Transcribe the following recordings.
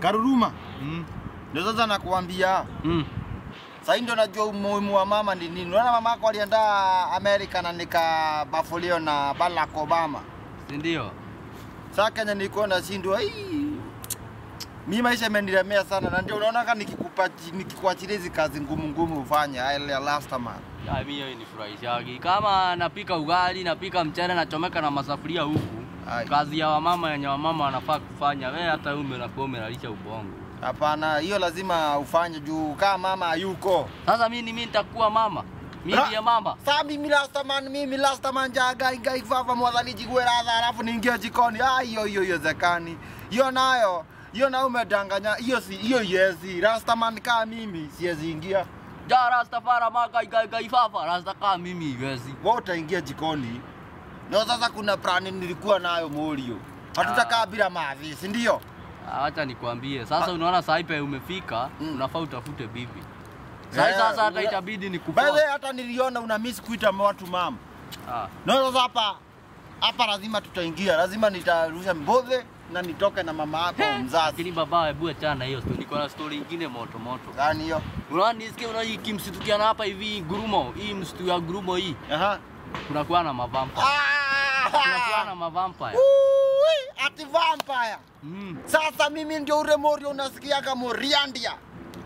Karuruma. Mm. Ndio sasa nakuambia. Mm. Sasa ndio najua umuhimu wa mama ni nini. Unaona mama yako alienda Amerika na nikabafulio na Barack Obama. Si ndio? Sasa Kenya nilikuwa nashindwa hii. Mimi maisha imenilemea sana na ndio unaona kama nikikupa nikikuachilia hizi kazi ngumu ngumu ufanye ile last man. Ya, mimi hiyo inifurahishagi. Kama napika ugali, napika mchele, nachomeka na masafuria huku. Ai. Kazi ya wamama yenye wamama wanafaa kufanya. Wewe hata wewe unakuwa umelalisha ubongo. Hapana, hiyo lazima ufanye juu kama mama hayuko. Sasa mimi mimi nitakuwa mama. Mimi Ra- ndiye mama. Sasa mimi last man, mimi last man jaga ingai fafa mwadhani jigwe radha alafu niingie jikoni. Ah, hiyo hiyo hiyo zekani. Hiyo nayo, hiyo nayo umedanganya. Hiyo si hiyo yezi. Last man kama mimi siwezi ingia. Ja Rastafari maka igai gai fafa. Rasta kama mimi iwezi. Wewe utaingia jikoni. Na sasa kuna plani nilikuwa nayo Morio. Hatutakaa bila mavi, si ndio? Ah, Acha nikwambie. Sasa unaona saa hii pe umefika, Mm. unafaa utafute bibi. Sasa Eh, sasa hata ule- itabidi By the nikupoa. way, hata niliona una miss kuita watu mama. Ah. Na sasa hapa hapa lazima tutaingia, lazima nitarusha mbodhe na nitoke na mama yako mzazi. Lakini baba, hebu achana na hiyo story. Niko na story nyingine moto moto. Gani hiyo? Unaona nisikie unaona hii kimsitukiana hapa hivi gurumo, hii msitu ya gurumo hii. Aha. Kunakuwa na mavampire. Kunakuwa na Ah! mavampire. Ui, ati vampire. Mm. Sasa mimi ndio ule Morio unasikia kama Riandia.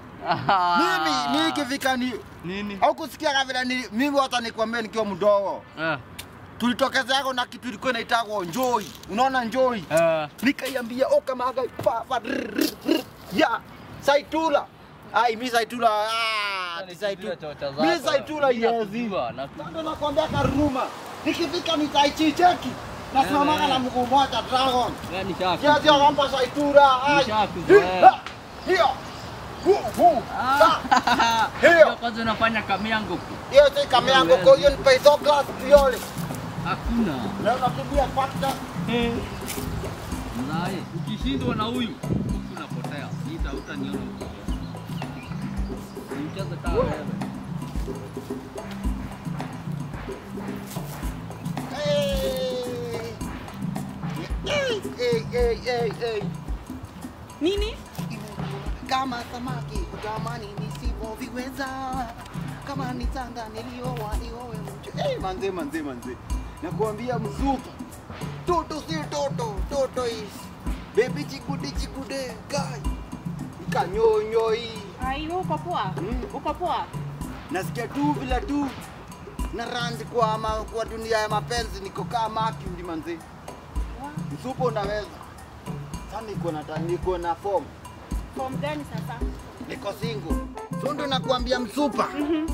Mimi mimi ikifika ni nini? au kusikia kama vile ni mimi hata nikwambia nikiwa mdogo. Eh. Tulitokezea na kitu ilikuwa inaitwa Njoi. Unaona Njoi? Eh. nikaiambia oka maga pa pa rr, rr, rr, ya saitula ai mi saitula ah ni saitula mi saitula yezi ndio nakwambia karuma nikifika nitaichicheki nasimamaga na mguu moja dragon Yani shaka. kiasi kwamba saitula ai Nishakuzoea. Hi, hiyo hu hu sa hiyo Kwanza unafanya kamiango. hiyo si kama yangu kwa hiyo ni paiso class viole Hakuna. na unatumia fakta Mzai, ukishindwa na huyu huku unapotea. Nita utaniona huko. Mcheze kama wewe. Hey, hey, hey, hey, hey. Nini? kama samaki kutamani nisivyoviweza, kama ni tanga niliowa niowe mtu. Hey, manze manze manze, nakuambia mzuka, toto si toto, toto is baby chikude chikude guy ikanyonyo hii Ai, wewe uko poa? Mm. Uko poa? nasikia tu vile tu na ranzi kwa, ma, kwa dunia ya mapenzi niko kama Mercury manze, msupo unaweza sasa, niko na ta- niko na form Form gani sasa? niko single. So ndo nakuambia msupa.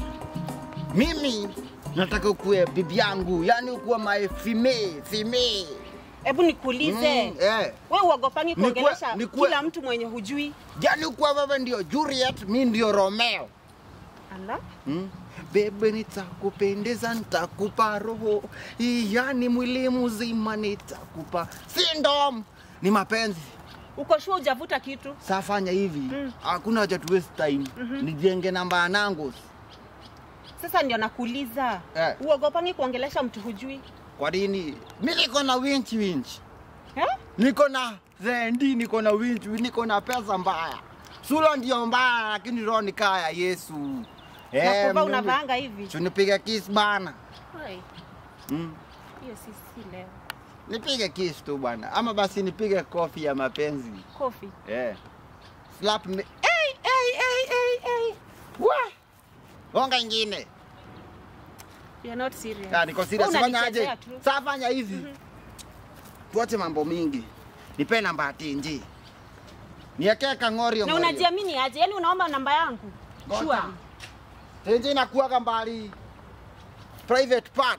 Mimi nataka ukuwe bibi yangu, yani ukuwe my female, female. Hebu nikuulize. Mm, eh. Wewe uogopangi Nikue- kuongelesha nikue- kila mtu mwenye hujui? Yani ukuwe wewe ndio Juliet, mi ndio Romeo. Ala? Mm. Bebe nitakupendeza, nitakupa roho, yani mwili mzima nitakupa. Sindom ni mapenzi. Uko sure hujavuta kitu? Sasa fanya hivi, Mm. hakuna haja tu waste time. Nijenge namba ya Nangos. Sasa ndio nakuuliza. Eh. Uogopangi kuongelesha mtu hujui? Kwa nini? Mi niko na winch winch. Eh? niko na zendi, niko na winch, niko na pesa mbaya. Sura ndio mbaya, lakini roho ni kaya Yesu. Na kuvaa mimi- unavaanga hivi? Tunipiga kiss bana. Ai, Mm. hiyo si si leo. Nipige kiss tu bwana, ama basi nipige kofi ya mapenzi. Kofi. Eh. Slap me. Hey, hey, hey, hey, hey. Wa! Gonga ingine. You're not serious. Ah, niko serious. Wewe Fanya aje? unanichezea tu. Sasa fanya hivi. Tuache mambo mingi. Nipe namba ya TNG. Niekee kangorio. Na ngorio. unajiamini aje? Yaani unaomba namba yangu? Ngoja. Sure. Tenje inakuwaga mbali private part.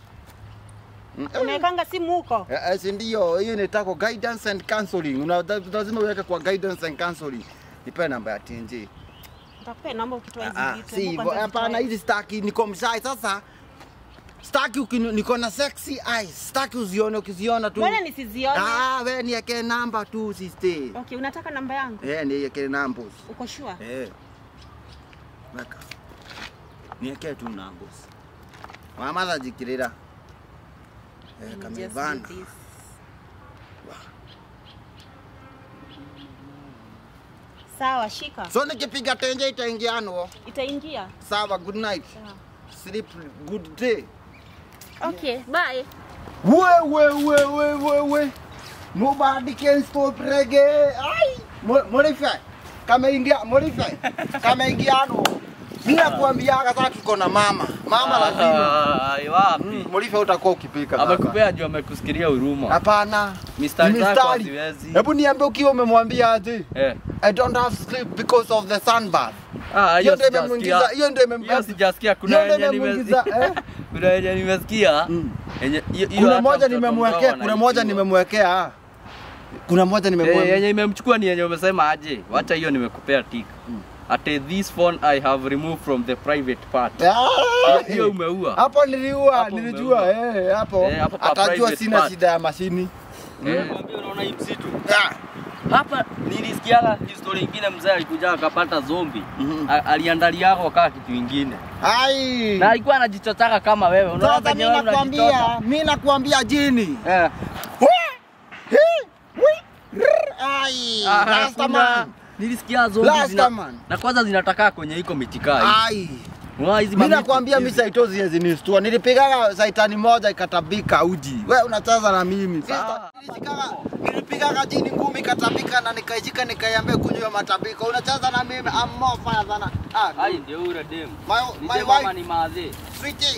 Mm, eh, Unawekanga simu huko? eh, eh, si ndio hiyo inaitwa guidance and counseling. Una lazima uweke kwa guidance and counseling. Nipe namba ya TNG. Nitakupea namba ukitoa hizi Ah, vitu. si Hebu hivyo. kwanza Hapana, zitoe. hizi staki niko mshai sasa. Staki ukini- niko na sexy eyes. Staki uzione ukiziona tu. Mbona nisizione? Ah, wewe niweke namba tu sister. Okay, unataka namba yangu? Eh, niweke namba. Uko sure? Eh. Weka. Niweke tu namba. Mama zajikirira. Eh, Let me just kamevana. do this. Sawa, shika. So nikipiga tenje itaingiano. Itaingia. Sawa, good night. Sawa. Sleep good day. Okay, bye. We we we we we we. Nobody can stop reggae. Ai, Mo- modify. Kama ingia modify. Kama ingiano. Mimi nakuambiaga sasa tuko na mama. Mama lazima. Ai, wapi? Mm, Modify utakuwa ukipika. sasa. Amekupea juu amekusikiria huruma. Hapana. Mistari Ni zako mistari. haziwezi. Hebu niambie ukiwa umemwambia aje? Eh. I don't have sleep because of the sunbath. Ah, Hiyo hiyo ndio imemwingiza, sijasikia. hiyo ndio Hiyo imemwingiza. sijasikia kuna Hiyo ndio yenye imemwingiza, nimesikia. eh? Kuna yenye nimesikia. Mm. Yenye hiyo- hiyo Kuna hata moja mtoto nimemwekea, mdogo kuna moja anaijua. nimemwekea. Kuna moja Eh, nimemwekea. yenye imemchukua ni yenye umesema aje. Wacha hiyo nimekupea tik. Ate this phone I have removed from the private part. Ah! Hiyo- Hiyo umeua. Hapo niliua, Hapo nilijua umeua. eh, hapo. Eh, hapo pa Atajua private sina part. shida ya mashini. Eh. Nakwambia unaona hii msitu. Ah. Hapa nilisikiaga historia ingine mzee alikuja akapata zombi. Mhm. A- Aliandaliako kaa kitu ingine. Ai. Na alikuwa anajichotaka kama wewe. Unaona Sasa venye mimi wewe nakwambia, unajichota. mimi nakwambia jini. Eh. Hi, wi, rrr, Ai. Ah, Last kuna- man. Nilisikia zombi Last zina, man. na kwanza zinatakaa kwenye iko mitikai. Ai. Unaona hizi Mimi mamiti nakwambia mimi hizi. saitozi hazinistua. Nilipigaga saitani moja ikatabika uji. Wewe unacheza na mimi. Ah. Nilishikaga nilipigaga jini ngumi ikatabika na nikaishika nikaiambia kunywa matabiko. Unacheza na mimi I'm more fire than ah. Ai ndio ule dem. My Ni my dem ama wife ni madhe. sweetie.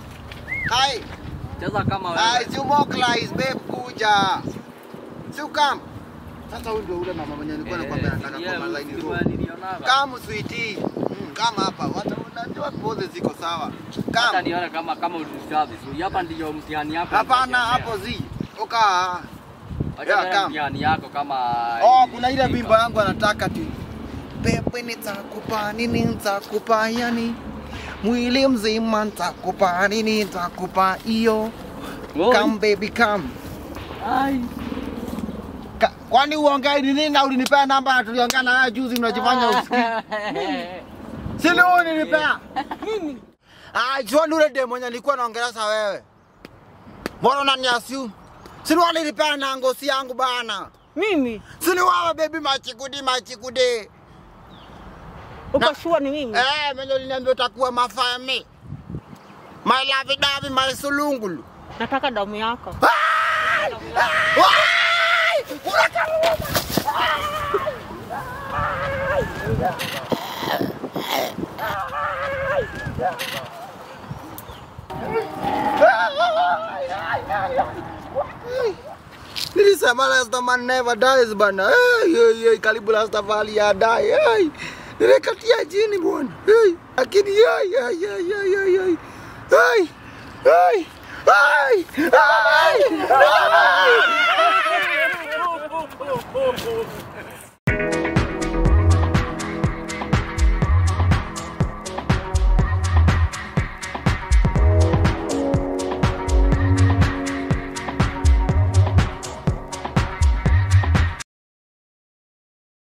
Hai. Cheza kama Hai, wewe. si umoklize babe kuja. Si ukam. Sasa huyu ndio ule mama mwenye nilikuwa nakwambia nataka kwa malaini nilikuwa room. nilionaga. Kama sweetie. Mm, kama hapa. Watu unajua pose ziko sawa. Hata Kama nione kama kama ulinisha vizuri. Hapa ndio mtihani yako. Hapana, hapo zi. Ukaa. Acha Yeah, yeah, come. mtihani yako kama Oh, kuna ile wimbo yangu anataka tu. Pepe nitakupa nini nitakupa yani. Mwili mzima nitakupa nini nitakupa hiyo. Oi. Come baby come. Ai. Ka, kwani uongei ni nini na ulinipea namba na tuliongea na wewe juzi unajifanya usikii. Si ni wewe ulinipea? Mimi. Ah, John ule demo mwenye nilikuwa naongelea wewe. Mbona unaniasiu? Si ni wewe ulinipea na ngosi yangu bana. Mimi. Si ni wewe baby machikudi machikudi. Uko sure ni mimi? Eh, mwenye uliniambia utakuwa mafami. My love davi my sulungulu. Nataka damu yako. Ai! Ai! Unakaruma! Nilisema last man never dies bana. Hey, hey, hey, karibu last valley ya die. Hey. Nilikatia jini bwana. Hey. Lakini hey, hey, hey, hey, hey, hey. Hey. Hey. Hey. Hey. Hey.